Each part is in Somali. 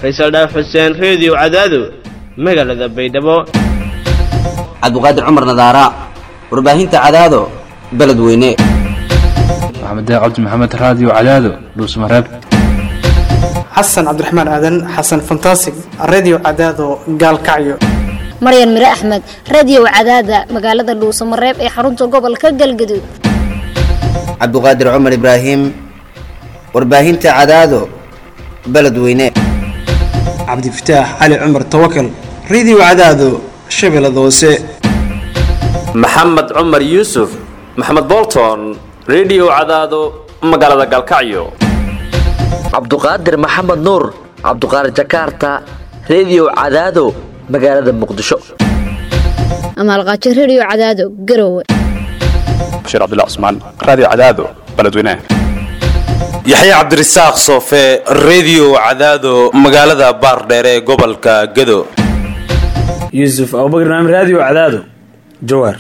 faysal dhaaf xuseen reediyo cadaado magaalada baydhabo cabdiqaadir cumar nadaara warbaahinta cadaado beledweyne maxamed cabdi maxamed raadiyo cadaado dhuusmareeb xasan cabdiraxmaan aadan xasan fantasig redio cadaado gaalkacyo maryan mire axmed radiyow cadaada magaalada dhuusamareeb ee xarunta gobolka galgaduud cabdiqaadir cumar ibraahim warbaahinta cadaado beledweyne cabdifataax cali cumar tawakal redio cadaado shabeellada hoose maxamed cumar yuusuf maxamed bolton redio cadaado magaalada galkacyo cabduqaadir maxamed nuur cabduqaadir jakarta redio cadaado magaalada muqdisho amaalqaajo rediyo cadaado garowe bashiir cabdilla cusmaan raadiyo cadaado beledweynaha yaxya cabdirasaaq soofe redio cadaado magaalada baardheere ee gobolka gado yuusuf abubakr naam raadiyo cadaado jawaar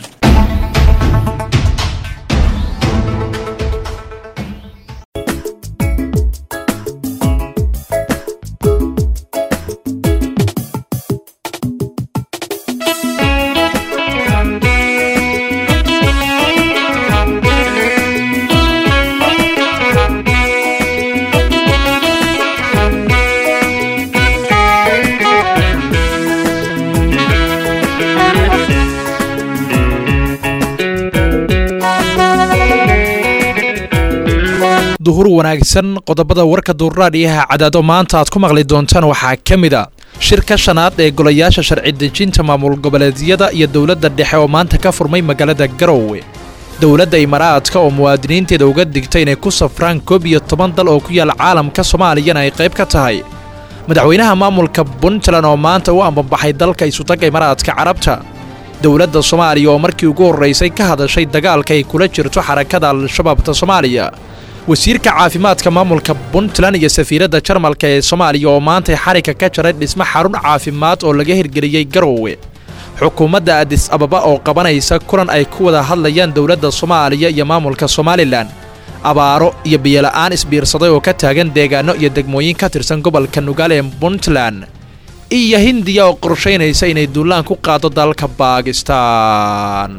duhur wanaagsan qodobada warka duurraadhiyaha cadaado maanta aad ku maqli doontaan waxaa ka mid a shirka shanaad ee golayaasha sharci dejinta maamul goboleedyada iyo dowladda dhexe oo maanta ka furmay magaalada garowe dowladda imaaraadka oo muwaadiniinteeda uga digtay inay ku safraan koob iyo toban dal oo ku yaal caalamka soomaaliyana ay qayb ka tahay madaxweynaha maamulka puntland oo maanta u ambabaxay dalka isutagga imaaraadka carabta dowladda soomaaliya oo markii ugu horraysay ka hadashay dagaalka ay kula jirto xarakada al-shabaabta soomaaliya wasiirka caafimaadka maamulka puntland iyo safiiradda jarmalka ee soomaaliya oo maantay xarigka ka jaray dhismo xarun caafimaad oo laga hirgeliyey garowe xukuumadda adis ababa oo qabanaysa kulan ay ku wada hadlayaan dowladda soomaaliya iyo maamulka somalilan abaaro iyo biyola'aan isbiirsaday oo ka taagan deegaano iyo degmooyin ka tirsan gobolka nugaal ee puntland iyo hindiya oo qorshaynaysa inay duulaan ku qaado dalka baakistaan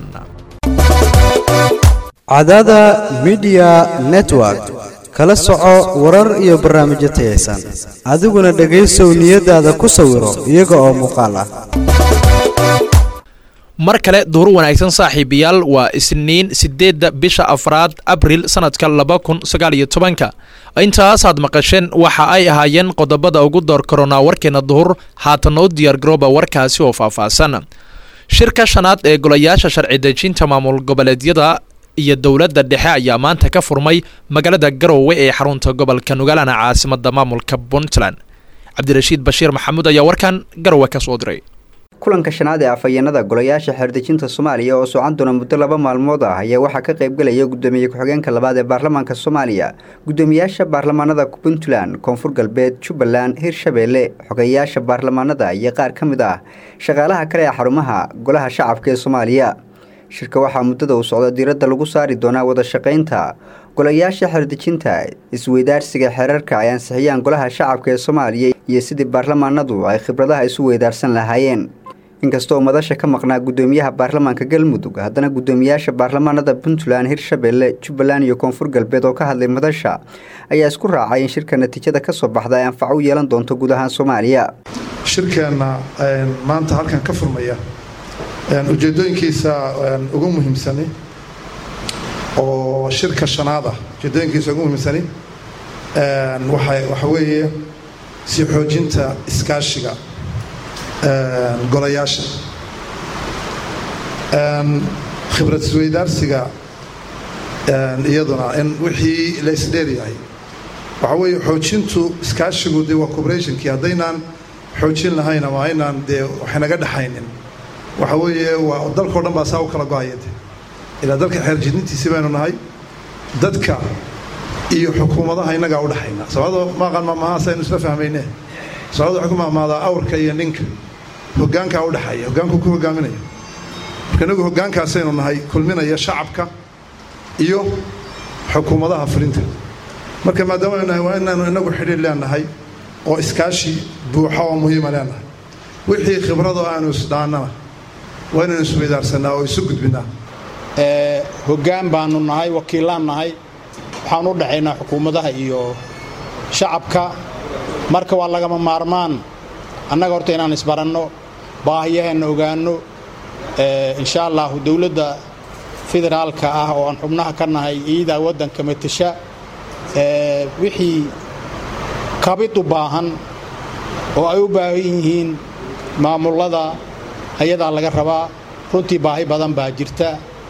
cadaada midiya network kala soco warar iyo barnaamijyo tayaysan adiguna dhegaysow niyadaada ku sawiro iyaga oo muuqaal ah mar kale duur wanaagsan saaxiibayaal waa isniin siddeedda bisha afraad abril sannadka laba kun sagaal iyo tobanka intaasaad maqasheen waxa ay ahaayeen qodobada ugu door koronaa warkeena duhur haatan u diyaargarooba warkaasi oo faahfaahsan shirka shanaad ee golayaasha sharci dejinta maamul goboleedyada iyo dowladda dhexe ayaa maanta ka furmay magaalada garowe ee xarunta gobolka nugaalana caasimada maamulka puntland cabdirashiid bashiir maxamuud ayaa warkan garowe ka soo diray kulanka shanaad ee afhayeenada golayaasha xeerdejinta soomaaliya oo socon doona muddo laba maalmood ah ayaa waxaa ka qaybgelaya gudoomiye ku-xigeenka labaad ee baarlamaanka soomaaliya gudoomiyaasha baarlamaanada puntland koonfur galbeed jubbaland hirshabeelle xogeyaasha baarlamaanada iyo qaar ka mid ah shaqaalaha kale ee xarumaha golaha shacabka ee soomaaliya shirka waxaa muddada uu socda diiradda lagu saari doonaa wada shaqaynta golayaasha xeerdejinta isweydaarsiga xeerarka ay ansixiyaan golaha shacabka ee soomaaliya iyo sidii baarlamaanadu ay khibradaha isu weydaarsan lahaayeen inkastoo madasha ka maqnaa gudoomiyaha baarlamaanka galmudug haddana gudoomiyaasha baarlamaanada puntland hirshabeelle jubbaland iyo koonfur galbeed oo ka hadlay madasha ayaa isku raacay in shirka natiijada ka soo baxda ay anfaco u yeelan doonto guud ahaan soomaaliya shirkeenna maanta halkan ka furmaya ujeedooyinkiisa ugu muhiimsani oo shirka shanaad ah ujeedooyinkiisa ugu muhiimsani waxa weeye si xoojinta iskaashiga golayaasha khibrad isweydaarsiga iyaduna in wixii la isdheeryahay waxaa weeye xoojintu iskaashigu dee waa cooperationkii haddaynaan xoojin lahayn ama aynaan dee waxaynaga dhexaynin waxa weeye waa dalkao dhan baa saa u kala go-aya de ilaa dalka xeerjidintiisi baynu nahay dadka iyo xukuumadaha innagaa u dhexayna soomaalida maaqan maamahaas aynu isla fahmayne soomaalida waxay ku maamaadaa awrka iyo ninka hoggaankaa u dhexeeya hoggaanku ku hogaaminaya marka inagu hoggaankaasaynu nahay kulminaya shacabka iyo xukuumadaha fulinta marka maadaama aynu nahay waa inaanu inagu xidhiir leenahay oo iskaashi buuxa oo muhiima leenahay wixii khibradoo aanu isdhaannana waa inaynu isweydaarsanaa oo isu gudbinnaa hoggaan baanu nahay wakiillaan nahay waxaan u dhaxaynaa xukuumadaha iyo shacabka marka waa lagama maarmaan annaga horta inaan isbaranno baahiyaheenna ogaanno insha allahu dowladda federaalka ah oo aan xubnaha ka nahay iidaa waddanka matasha wixii kabid u baahan oo ay u baahan yihiin maamullada ayadaa laga rabaa runtii baahi badan baa jirta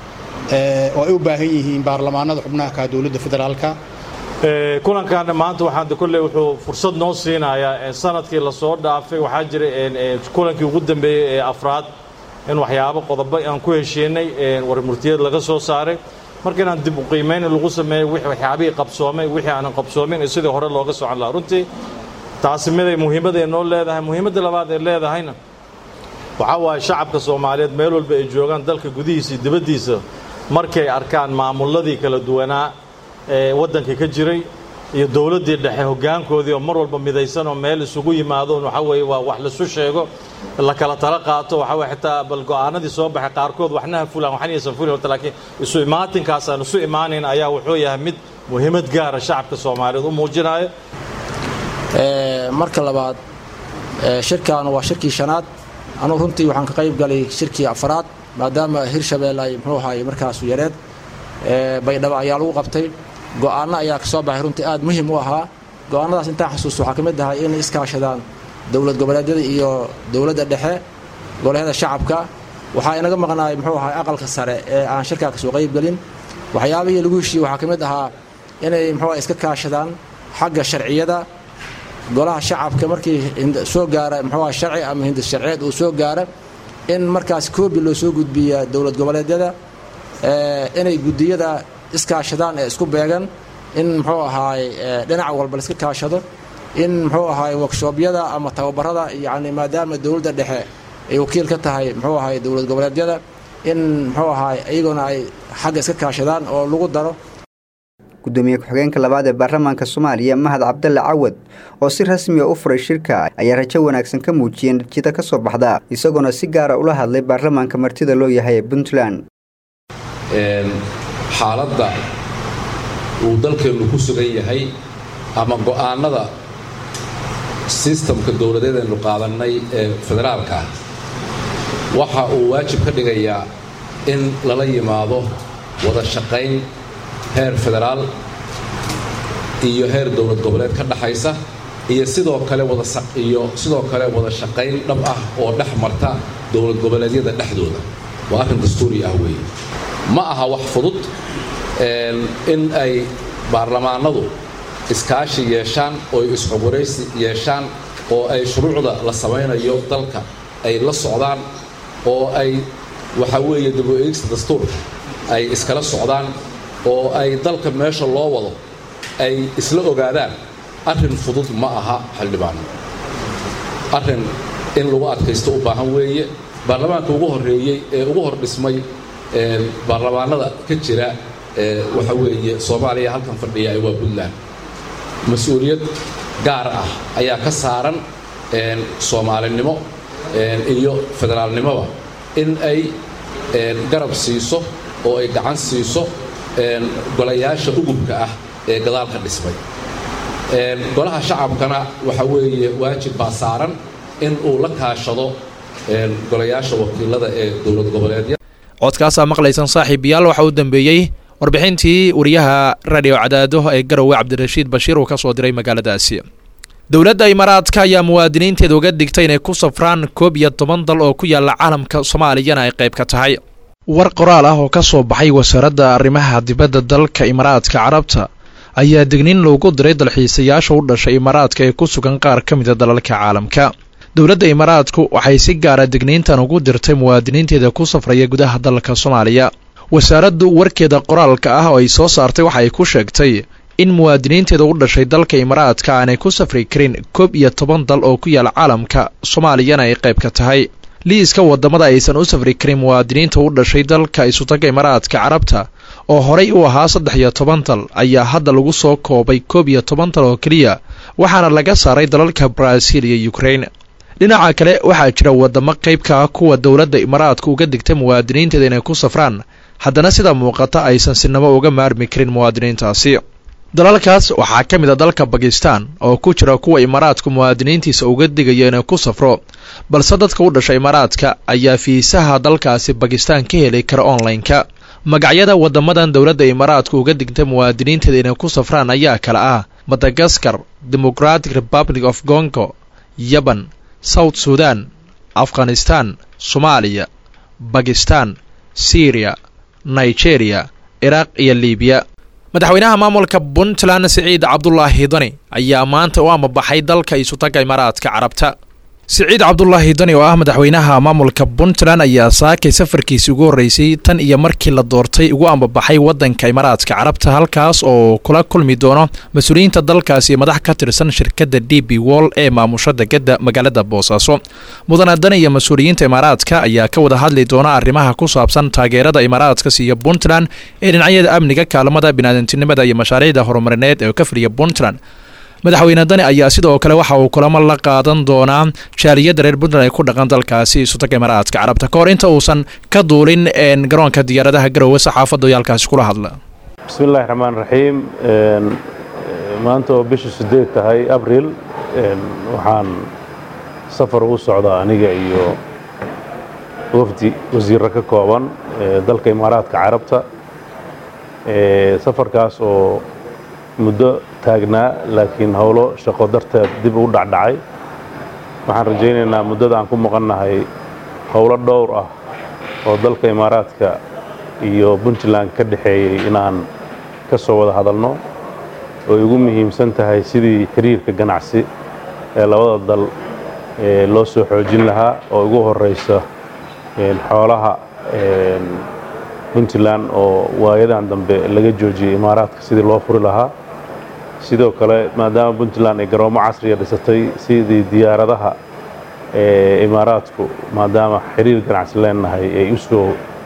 oo ay u baahan yihiin baarlamaanada xubnaha ka dowladda federaalka kulankan maanta waxaan kolley wuxuu fursad noo siinayaa sanadkii lasoo dhaafay waxaa jiray kulankii ugu dambeeyey ee afraad in waxyaabo qodobo aan ku heshiinay warmurtiyeed laga soo saaray marka inaan dib u qiimayn lagu sameeyo waxyaabihii qabsoomay wixii aanan qabsoomin iyo sidii hore looga socon lahaa runtii taasi miday muhiimaday noo leedahay muhiimadda labaad ay leedahayna waxaa waaye shacabka soomaaliyeed meel walba ay joogaan dalka gudihiisa iyo dibaddiisa markay arkaan maamulladii kala duwanaa ee waddanka ka jiray iyo dowladdii dhexe hoggaankoodii oo mar walba midaysan oo meel isugu yimaado waxa weeye waa wax laisu sheego la kala tala qaato waxa weye xitaa bal go'aanadii soo baxay qaarkood waxna ha fulaan waxna aysan fulin horta laakiin isu imaatinkaas aan isu imaanayn ayaa wuxuu yahay mid muhiimad gaara shacabka soomaaliyeed u muujinayo marka labaad shirkan waa shirkii shanaad anugu runtii waxaan ka qayb galay shirkii afraad maadaama hirshabeelle ay muxuu ahaay markaasu yareed baydhabo ayaa lagu qabtay go'aanno ayaa ka soo baxay runtii aad muhiim u ahaa go'aannadaas intaan xasuusto waxaa ka mid ahay inay iskaashadaan dowlad goboleedyada iyo dowladda dhexe golahyada shacabka waxaa inaga maqnaay muxuu ahay aqalka sare ee aan shirkaa ka soo qayb gelin waxyaabihii lagu heshiiyey waxaa ka mid ahaa inay muxuu iska kaashadaan xagga sharciyada golaha shacabka markii soo gaara muxuu ahay sharci ama hindis sharciyeed uu soo gaara in markaas koobi loo soo gudbiya dowlad goboleedyada inay gudiyada iskaashadaan ee isku beegan in muxuu ahaay dhinac walba laiska kaashado in muxuu ahaay workshoobyada ama tababarada yani maadaama dowladda dhexe ay wakiil ka tahay muxuu ahaay dowlad goboleedyada in muxuu ahaay iyaguna ay xagga iska kaashadaan oo lagu daro gudoomiye ku-xigeenka labaad ee baarlamaanka soomaaliya mahad cabdalle cawad oo si rasmiya u furay shirka ayaa rajo wanaagsan ka muujiyey natiijada ka soo baxda isagoona si gaara ula hadlay baarlamaanka martida loo yahay ee puntland xaaladda uu dalkeennu ku sugan yahay ama go'aannada sistamka dowladeed aynu qaadannay ee federaalka ah waxa uu waajib ka dhigayaa in lala yimaado wada shaqayn heer federaal iyo heer dowlad goboleed ka dhaxaysa iyo sidoo kale waiyo sidoo kale wada shaqayn dhab ah oo dhex marta dowlad goboleedyada dhexdooda waa arrin dastuuri ah weeye ma aha wax fudud in ay baarlamaanadu iskaashi yeeshaan oo isxogwaraysi yeeshaan oo ay shuruucda la samaynayo dalka ay la socdaan oo ay waxa weeye dabo-eegista dastuurka ay iskala socdaan oo ay dalka meesha loo wado ay isla ogaadaan arrin fudud ma aha xildhibaano arrin in lagu adkaysto u baahan weeye baarlamaanka ugu horreeyey ee ugu hor dhismay baarlamaanada ka jira waxa weeye soomaaliya halkan fadhiya waa puntland mas-uuliyad gaar ah ayaa ka saaran soomaalinimo iyo federaalnimoba in ay garab siiso oo ay gacan siiso golayaasha ugubka ah ee gadaal ka dhismay golaha shacabkana waxa weeye waajib baa saaran in uu la kaashado golayaasha wakiilada ee dowlad goboleedya codkaasaa maqlaysan saaxiibayaal waxa uu dambeeyey warbixintii wariyaha radio cadaado ee garowe cabdirashiid bashiir uu ka soo diray magaaladaasi dowladda imaaraadka ayaa muwaadiniinteeda uga digtay inay ku safraan koob iyo toban dal oo ku yaala caalamka soomaaliyana ay qayb ka tahay war qoraal ah oo ka soo baxay wasaaradda arrimaha dibadda dalka imaaraadka carabta ayaa digniin loogu diray dalxiisayaasha u dhashay imaaraadka ee ku sugan qaar ka mida dalalka caalamka dowladda imaaraadku waxay si gaara digniintan ugu dirtay muwaadiniinteeda ku safraya gudaha dalka soomaaliya wasaaraddu warkeeda qoraalka ah oo ay soo saartay waxa ay ku sheegtay in muwaadiniinteeda u dhashay dalka imaaraadka aanay ku safri karin koob iyo toban dal oo ku yaala caalamka soomaaliyana ay qayb ka tahay liiska waddamada aysan u safri karin muwaadiniinta u dhashay dalka isutaga imaaraadka carabta oo horay u ahaa saddex iyo toban dal ayaa hadda lagu soo koobay koob iyo toban dal oo keliya waxaana laga saaray dalalka baraaziil iyo ukrain dhinaca kale waxaa jira wadamo qayb ka ah kuwa dowladda imaaraadka uga digtay muwaadiniinteeda inay ku safraan haddana sida muuqata aysan sinamo uga maarmi karin muwaadiniintaasi dalalkaas waxaa ka mid a dalka bakistan oo ku jira kuwa imaaraadku muwaadiniintiisa uga digaya inay ku safro balse dadka u dhasha imaaraadka ayaa fiisaha dalkaasi bakistan ka heli kara online-ka magacyada wadamadan dowladda imaaraadku uga digtay muwaadiniinteeda inay ku safraan ayaa kale ah madagaskar democratic republic of gongo yaban south sudan afghanistan soomaaliya bakistan syriya nigeria iraaq iyo libiya madaxweynaha maamulka puntland siciid cabdulaahi dani ayaa maanta u amabaxay dalka isutaga imaaraadka carabta siciid cabdulaahi dani oo ah madaxweynaha maamulka puntland ayaa saakay safarkiisi ugu horreysay tan iyo markii la doortay ugu ambabaxay waddanka imaaraadka carabta halkaas oo kula kulmi doono mas-uuliyiinta dalkaasi iyo madax ka tirsan shirkadda d b wall ee maamusha degada magaalada boosaaso mudane dani iyo mas-uuliyiinta imaaraadka ayaa ka wada hadli doona arrimaha ku saabsan taageerada imaaraadka siiyo puntland ee dhinacyada amniga kaalmada biniaadantinimada iyo mashaariicda horumarineed ee ka fadhiya puntland madaxweyne dani ayaa sidoo kale waxa uu kulamo la qaadan doonaa jaaliyadda reer puntland ay ku dhaqan dalkaasi isutaga imaaraadka carabta ka hor inta uusan ka duulin garoonka diyaaradaha garowe saxaafadda iyo halkaasi kula hadla bismillahi raxmaan raxiim maanta oo bisha sideed tahay abril waxaan safar ugu socdaa aniga iyo wafdi wasiirro ka kooban dalka imaaraadka carabta safarkaas oo muddo taagnaa laakiin howlo shaqo darteed dib u dhacdhacay waxaan rajaynaynaa muddada aan ku maqannahay howlo dhowr ah oo dalka imaaraadka iyo puntland ka dhexeeyey inaan ka soo wada hadalno oo igu muhiimsan tahay sidii xiriirka ganacsi ee labada dal loo soo xoojin lahaa oo ugu horraysa xoolaha puntland oo waayadan dambe laga joojiyey imaaraadka sidii loo furi lahaa sidoo kale maadaama puntland ay garoomo casriya dhisatay sidii diyaaradaha ee imaaraadku maadaama xiriir ganacsi leenahay ay u soo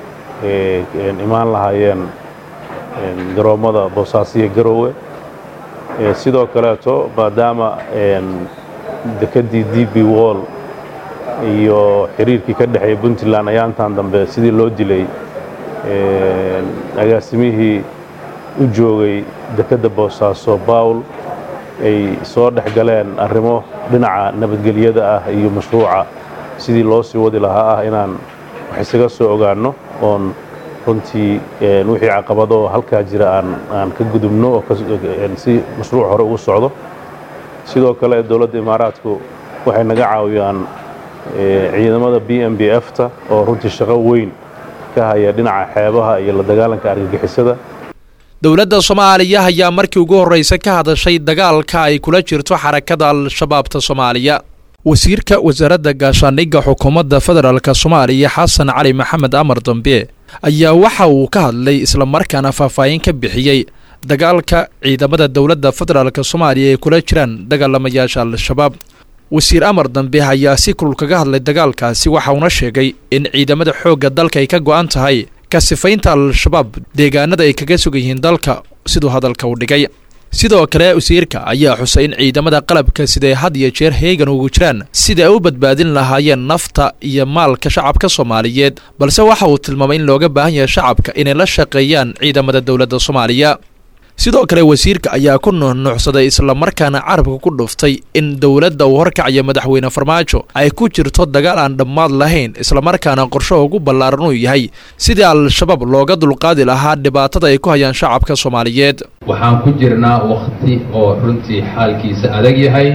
imaan lahaayeen garoommada boosaasiya garoowe sidoo kaleeto maadaama dekeddii d b wall iyo xiriirkii ka dhexeeya puntland ayaa intaan dambe sidii loo dilay agaasimihii u joogay dekedda boosaaso bawl ay soo dhex galeen arrimo dhinaca nabadgelyada ah iyo mashruuca sidii loo sii wadi lahaa ah inaan wax isaga soo ogaanno oon runtii wixii caqabado halkaa jira aan aan ka gudubno oo si mashruuc hore ugu socdo sidoo kale dowladda imaaraadku waxay naga caawiyaan ciidamada b m b f-ta oo runtii shaqo weyn ka haya dhinaca xeebaha iyo la dagaalanka argagixisada dowladda soomaaliya ayaa markii ugu horreysa ka hadashay dagaalka ay kula jirto xarakada al-shabaabta soomaaliya wasiirka wasaaradda gaashaandhigga xukuumadda federaalk soomaaliya xasan cali maxamed amar dambe ayaa waxa uu ka hadlay islamarkaana faahfaahin ka bixiyey dagaalka ciidamada dowladda federaalk soomaaliya ay kula jiraan dagaalamayaasha al-shabaab wasiir amar dambe ayaa si kulul kaga hadlay dagaalkaasi waxa uuna sheegay in ciidamada xoogga dalka ay ka go'an tahay ka sifaynta al-shabaab deegaanada ay kaga sugan yihiin dalka siduu hadalka u dhigay sidoo kale wasiirka ayaa xusay in ciidamada qalabka siday had iyo jeer heegan ugu jiraan sida ay u badbaadin lahaayeen nafta iyo maalka shacabka soomaaliyeed balse waxa uu tilmaamay in looga baahan yahay shacabka inay la shaqeeyaan ciidamada dowladda soomaaliya sidoo kale wasiirka ayaa ku nuuxnuuxsaday islamarkaana carabka ku dhuftay in dowladda uu horkacaya madaxweyne farmaajo ay ku jirto dagaal aan dhammaad lahayn islamarkaana qorsho ugu ballaaran uu yahay sidii al-shabaab looga dulqaadi lahaa dhibaatada ay ku hayaan shacabka soomaaliyeed waxaan ku jirnaa wakhti oo runtii xaalkiisa adag yahay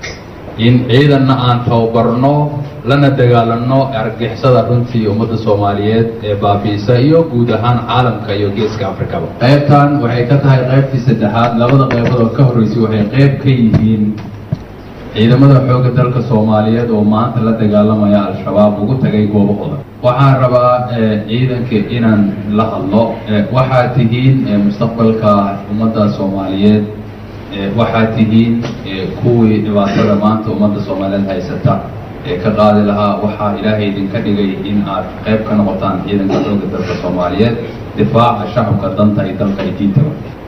in ciidanna aan tababarno lana dagaalanno argixisada runtii ummadda soomaaliyeed ee baabi'isa iyo guud ahaan caalamka iyo geeska afrikaba qaybtan waxay ka tahay qaybtii saddexaad labada qaybood oo ka horreysay waxay qayb ka yihiin ciidamada xoogga dalka soomaaliyeed oo maanta la dagaalamaya al-shabaab ugu tagay goobahooda waxaan rabaa ciidanka inaan la hadlo waxaad tihiin mustaqbalka ummadda soomaaliyeed waxaad tihiin kuwii dhibaatada maanta ummadda soomaaliyeed haysata ee ka qaadi lahaa waxaa ilaahay idinka dhigay in aad qayb ka noqotaan ciidanka xoogga dalka soomaaliyeed difaaca shacabka danta iyo dalka iyo diintaba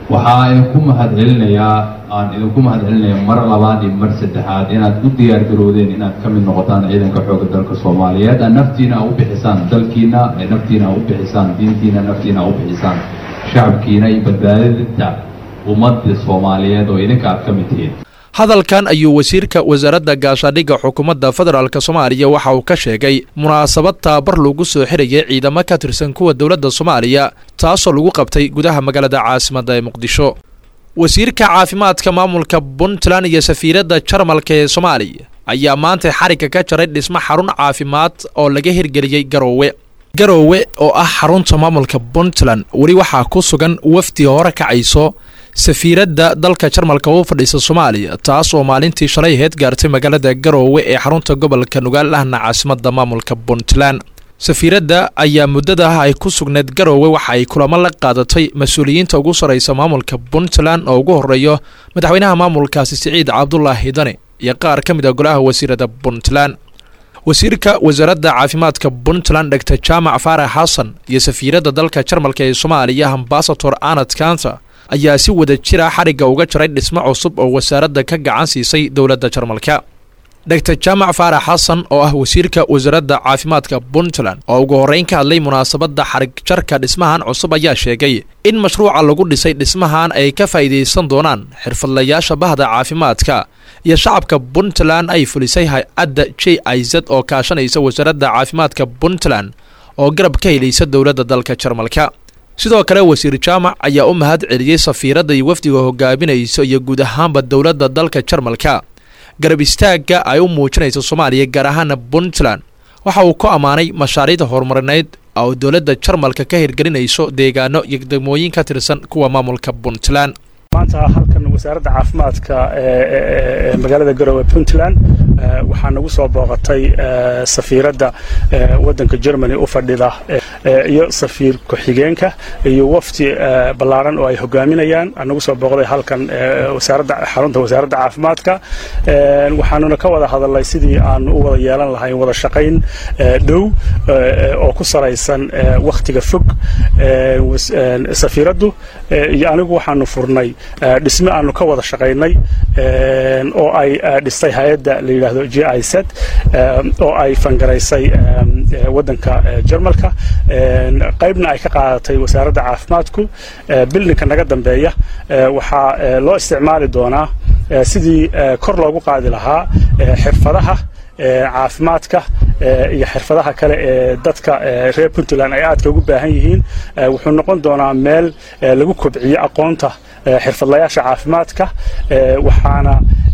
waxaa idinku mahadcelinayaa aan idinku mahadcelinayaa mar labaad iyo mar saddexaad inaad u diyaar garoodeen inaad ka mid noqotaan ciidanka xoogga dalka soomaaliyeed aad naftiina u bixisaan dalkiina ay naftiina u bixisaan diintiina naftiina u bixisaan shacabkiina iyo badbaadinta ummadda soomaaliyeed oo idinka aad ka mid tihiin hadalkan ayuu wasiirka wasaaradda gaashaadhigga xukuumadda federaalk soomaaliya waxa uu ka sheegay munaasabad tababar lagu soo xirayay ciidamo ka tirsan kuwa dowladda soomaaliya taasoo lagu qabtay gudaha magaalada caasimadda ee muqdisho wasiirka caafimaadka maamulka puntland iyo safiiradda jarmalka ee soomaaliya ayaa maanta xarigga ka jaray dhismo xarun caafimaad oo laga hirgeliyey garoowe garoowe oo ah xarunta maamulka puntland weli waxaa ku sugan wafdi hore kacayso safiiradda dalka jarmalka u fadhiisa soomaaliya taas oo maalintii shalay aheyd gaartay magaalada garoowe ee xarunta gobolka nugaal ahna caasimadda maamulka puntland safiiradda ayaa muddadaah ay ku sugneed garoowe waxa ay kulamo la qaadatay mas-uuliyiinta ugu sarraysa maamulka puntland oo ugu horreeyo madaxweynaha maamulkaasi siciid cabdulaahi dani iyo qaar ka mid a golaha wasiirada puntland wasiirka wasaaradda caafimaadka puntland dhegta jaamac faarax xasan iyo safiiradda dalka jarmalka ee soomaaliya ambasator anad kanta ayaa si wada jira xarigga uga jaray dhismo cusub oo wasaaradda ka gacan siisay dowladda jarmalka dhegtar jaamac faarax xasan oo ah wasiirka wasaaradda caafimaadka puntland oo ugu horreyn ka hadlay munaasabadda xarig jarka dhismahan cusub ayaa sheegay in mashruuca lagu dhisay dhismahan ay ka faa'iidaysan doonaan xirfadlayaasha bahda caafimaadka iyo shacabka puntland ay fulisay hay-adda j i z oo kaashanaysa wasaaradda caafimaadka puntland oo garab ka helaysa dowladda dalka jarmalka sidoo kale wasiir jaamac ayaa u mahad celiyey safiiradda iyo wafdiga hogaaminaysa iyo guud ahaanba dowladda dalka jarmalka garab istaagga ay u muujinaysa soomaaliya gaar ahaana puntland waxa uu ku ammaanay mashaariicda horumarineyd oo dowladda jarmalka ka hirgelinayso deegaano iyo degmooyin ka tirsan kuwa maamulka puntland maanta halkan wasaaradda caafimaadka ee magaalada garowe puntland waxaa nagu soo booqatay safiiradda waddanka germany u fadhida iyo safiir ku-xigeenka iyo wafdi ballaaran oo ay hogaaminayaan nagu soo booqday halkan wasaaradda xarunta wasaaradda caafimaadka waxaanuna ka wada hadalnay sidii aan u wada yeelan lahayn wada shaqayn dhow oo ku saraysan wakhtiga fog safiiraddu iyo anigu waxaanu furnay dhisme aanu ka wada shaqaynay oo ay dhistay hay-adda la yidhaahdo j i z oo ay fangaraysay waddanka jarmalka qaybna ay ka qaadatay wasaaradda caafimaadku bildinka naga dambeeya waxaa loo isticmaali doonaa sidii kor loogu qaadi lahaa xirfadaha caafimaadka iyo xirfadaha kale ee dadka reer puntland ay aadka ugu baahan yihiin wuxuu noqon doonaa meel lagu kobciyo aqoonta xirfadlayaasha caafimaadka waxaana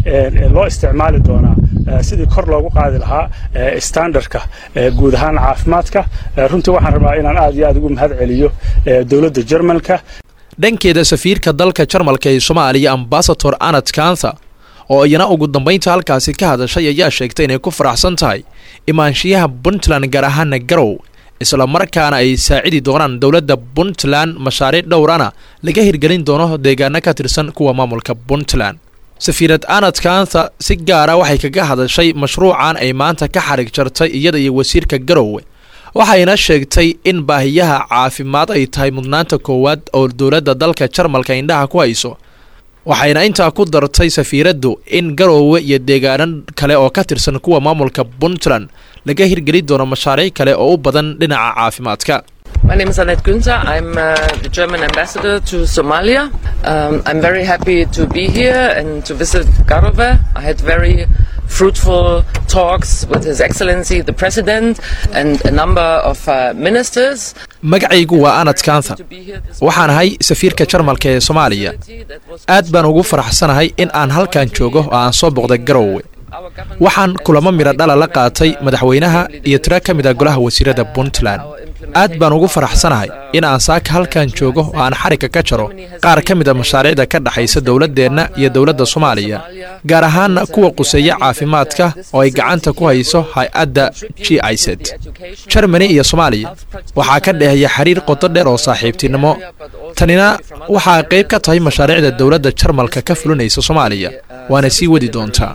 loo isticmaali doonaa sidii kor loogu qaadi lahaa standardka guud ahaan caafimaadka runtii waxaan rabaa inaan aad iyo aad ugu mahad celiyo dowladda jermalka dhankeeda safiirka dalka jarmalka ee soomaaliya ambasator anad kantha oo iyana ugu dambaynta halkaasi ka hadashay ayaa sheegtay inay ku faraxsan tahay imaanshiyaha puntland gaar ahaana garow isla markaana ay saacidi doonaan dowladda puntland mashaariic dhowrana laga hirgelin doono deegaano ka tirsan kuwa maamulka puntland safiirad anad kantha si gaara waxay kaga hadashay mashruucan ay maanta ka xarig jartay iyada iyo wasiirka garowe waxayna sheegtay in baahiyaha caafimaad ay tahay mudnaanta koowaad oo dowladda dalka jarmalka indhaha ku hayso waxayna intaa ku dartay safiiraddu in garoowe iyo deegaano kale oo ka tirsan kuwa maamulka puntland laga hirgeli doono mashaariic kale oo u badan dhinaca caafimaadka My name is Annette Günther. I'm uh, the German ambassador to Somalia. Um, I'm very happy to be here and to visit Garove. I had very fruitful talks with His Excellency the President and a number of uh, ministers. magacaygu waa anad kantha waxaan ahay safiirka jarmalka ee soomaaliya aad baan ugu faraxsanahay in aan halkan joogo oo aan soo boqday garowe waxaan kulamo midho dhala la qaatay madaxweynaha iyo tiro ka mid a golaha wasiirada puntland aad baan ugu faraxsanahay in aan saaka halkan joogo oo aan xarigga ka jaro qaar ka mid a mashaariicda ka dhexaysa dowladdeenna iyo dowladda soomaaliya gaar ahaana kuwa quseeya caafimaadka oo ay gacanta ku hayso hay-adda g i z jermani iyo soomaaliya waxaa ka dhexeeya xiriir qodo dheer oo saaxiibtinimo tanina waxaa qayb ka tahay mashaariicda dowladda jarmalka ka fulinaysa soomaaliya waana sii wadi doontaa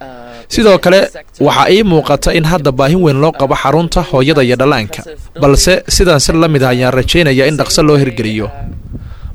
sidoo kale waxaa ii muuqata in hadda baahin weyn loo qabo xarunta hooyada iyo dhallaanka balse sidaan si la mid ah ayaan rajaynaya in dhaqso loo hirgeliyo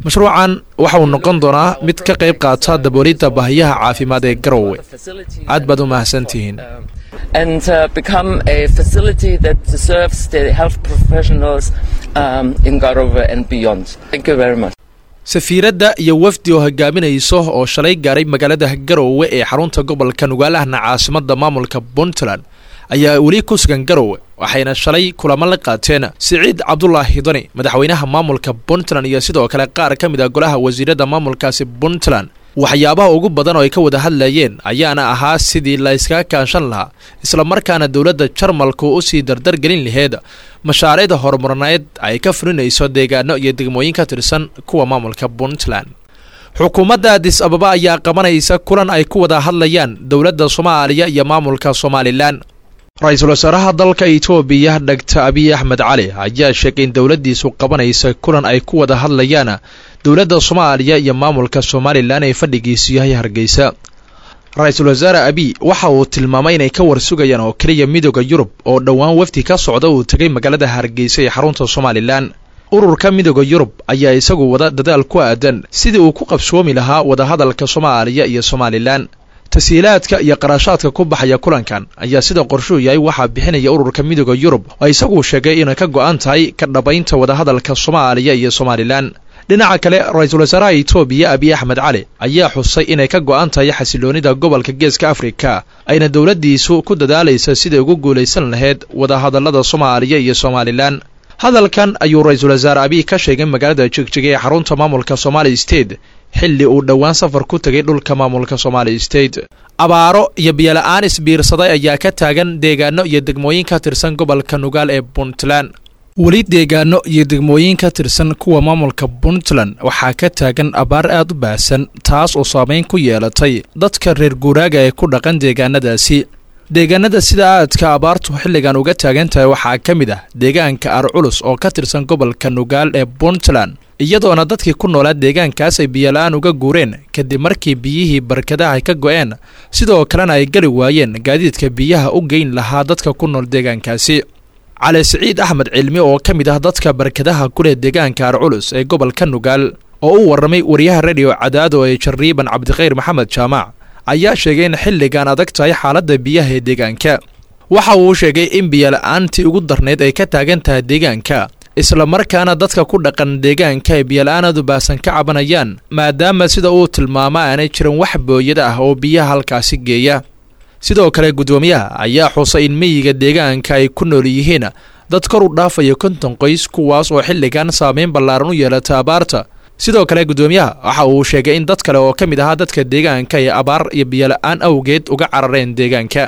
mashruucan waxa uu noqon doonaa mid ka qayb qaata daboolidda baahiyaha caafimaad ee garowe aad baad u mahadsantihiin and uh, become a facility that serves the health professionals um, in Garova and beyond. Thank you very much. safiiradda iyo wafdi oo hogaaminayso oo shalay gaaray magaalada garowe ee xarunta gobolka nugaalahna caasimadda maamulka puntland ayaa weli ku sugan garowe waxayna shalay kulamo la qaateen siciid cabdulaahi dani madaxweynaha maamulka puntland iyo sidoo kale qaar ka mid a golaha wasiirada maamulkaasi puntland waxyaabaha ugu badan oo ay ka wada hadlayeen ayaana ahaa sidii la iskaga kaanshan lahaa islamarkaana dowladda jarmalku u sii dardargelin laheed mashaariicda horumarneed ay ka fulinayso deegaano iyo degmooyin ka tirsan kuwa maamulka puntland xukuumadda adis ababa ayaa qabanaysa kulan ay ku wada hadlayaan dowladda soomaaliya iyo maamulka somalilan ra-iisul wasaaraha dalka itoobiya dhagta abiy axmed cali ayaa sheegay in dowladdiisu qabanaysa kulan ay ku wada hadlayaan dowladda soomaaliya iyo maamulka somalilan ee fadhigiisu yahay hargeysa ra-iisul wasaare abiy waxa uu tilmaamay inay ka warsugayaan oo keliya midooda yurub oo dhowaan wafdi ka socda uu tegay magaalada hargeysa ee xarunta somalilan ururka midooda yurub ayaa isagu wada dadaal ku aadan sidii uu ku qabsoomi lahaa wadahadalka soomaaliya iyo somalilan tashiilaadka iyo qarashaadka ku baxaya kulankan ayaa sida qorshuu yahay waxaa bixinaya ururka midooda yurub oo isagu sheegay inay ka go-an tahay ka dhabaynta wadahadalka soomaaliya iyo somalilan dhinaca kale ra-iisul wasaaraha itoobiya abiy axmed cali ayaa xusay inay ka go-an tahay xasiloonida gobolka geeska afrika ayna dowladdiisu ku dadaalaysa siday ugu guulaysan lahayd wadahadallada soomaaliya iyo somalilan hadalkan ayuu ra-iisul wasaare abiy ka sheegay magaalada jigjiga ee xarunta maamulka somali state xilli uu dhowaan safar ku tegay dhulka maamulka somali state abaaro iyo biyola-aan isbiirsaday ayaa ka taagan deegaano iyo degmooyin ka tirsan gobolka nugaal ee puntland weli deegaano iyo degmooyin ka tirsan kuwa maamulka puntland waxaa ka taagan abaar aad u baahsan taas oo saameyn ku yeelatay dadka reer guuraaga ee ku dhaqan deegaanadaasi deegaanada sida aadka abaartu xilligan uga taagan tahay waxaa ka mid ah deegaanka arculus oo ka tirsan gobolka nugaal ee puntland iyadoona dadkii ku noolaa deegaankaas ay biyola-aan uga guureen kadib markii biyihii barkadaha ay ka go-een sidoo kalena ay geli waayeen gaadiidka biyaha u geyn lahaa dadka ku nool deegaankaasi cali siciid axmed cilmi oo ka mid ah dadka barkadaha kuleh deegaanka arculus ee gobolka nugaal oo u warramay wariyaha rediyo cadaado ee jariiban cabdikhayr maxamed jaamac ayaa sheegay in xilligan adag tahay xaaladda biyaha ee deegaanka waxa uu sheegay in biyola-aantii ugu darneyd ay ka taagan tahay deegaanka islamarkaana dadka ku dhaqan deegaanka ay biyola-aanadu baahsan ka cabanayaan maadaama sida uu tilmaamo aanay jirin wax booyada ah oo biyaha halkaasi geeya sidoo kale guddoomiyaha ayaa xusay in miyiga deegaanka ay ku nool yihiin dad kor u dhaafaya konton qoys kuwaas oo xilligan saameyn ballaaran u yeelata abaarta sidoo kale guddoomiyaha waxa uu sheegay in dad kale oo ka mid ahaa dadka deegaanka ay abaar iyo biyola-aan awgeed uga carareen deegaanka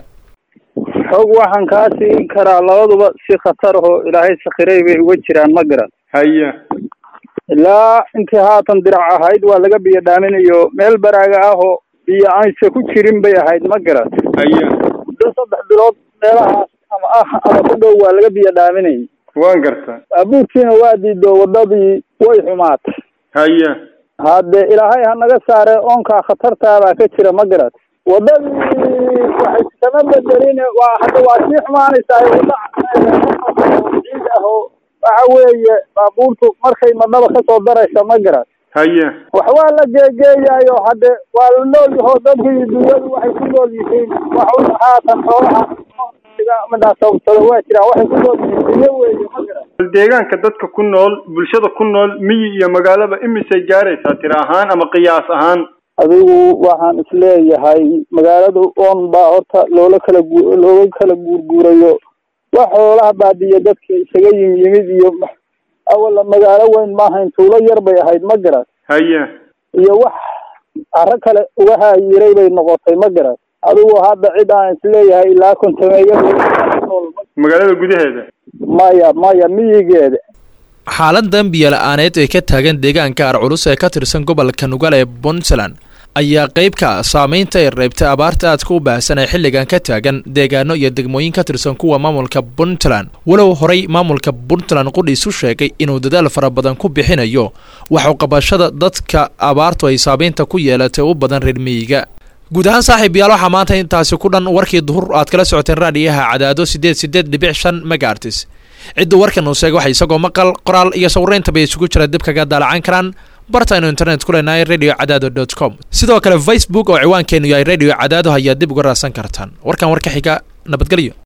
xog waxaan kaa siin karaa labaduba si khatar ahoo ilaahay sakhiray bay uga jiraan ma garan haye ilaa intii haatan dirac ahayd waa laga biyo dhaaminayo meel baraaga ah oo biyo aanse ku jirin bay ahayd ma garan haye muddo saddex bilood meelahaas ama ah ama ku dhow waa laga biyo dhaaminayay waan gartaa baabuurkiina waa diido wadadii way xumaatay haye hadde ilaahay ha naga saare oonkaa khatartaabaa ka jira ma garat wadadii waxay kama bedelin waa hadda waa sii xumaanaysaa wada ciid ah oo waxa weeye baabuurtu markay madnaba kasoo daraysa ma garat haye wax waa la geegeeyayo hadde waa la nool yaho dadku iyo dunyadu waxay ku nool yihiin wax haatan xoolaha midhaa sababsada waa jiraan waxay ku nool yihiin dunyo weeye ma garat bal deegaanka dadka ku nool bulshada ku nool miyi iyo magaalaba imisay gaaraysaa tira ahaan ama qiyaas ahaan adigu waxaan isleeyahay magaalada on baa horta loola kala gu looga kala guurguurayo wax xoolaha baadiya dadkii isaga yim yimid iyo awala magaalo weyn maahayn tuulo yar bay ahayd ma garat haye iyo wax caro kale uga haayiray bay noqotay ma garat adigu hadda cid aan isleeyahay ilaa kontameeya magaalada gudaheeda maya maya miyigeeda xaaladan biyola-aaneed ee ka taagan deegaanka arculus ee ka tirsan gobolka nugal ee puntland ayaa qayb ka ah saameynta ay reebtay abaarta aadka u baahsan ee xilligan ka taagan deegaano iyo degmooyin ka tirsan kuwa maamulka puntland walow horey maamulka puntland qudhiisu sheegay inuu dadaal fara badan ku bixinayo waxu qabashada dadka abaartu ay saameynta ku yeelatay u badan reer miyiga guud ahaan saaxiib yaal waxaa maanta intaasi ku dhan warkii duhur aad kala socoteen raadhiyaha cadaado sideed sideed dhibic shan megaartis cidda warkan uu sheegay waxa isagoo maqal qoraal iyo sawirayntaba isugu jira dib kaga daalacan karaan bartaynu internet ku leenahay radio cadaado dot com sidoo kale facebook oo ciwaankeenu yahay radio cadaado ayaad dib uga raadsan kartaan warkan warka xiga nabadgelyo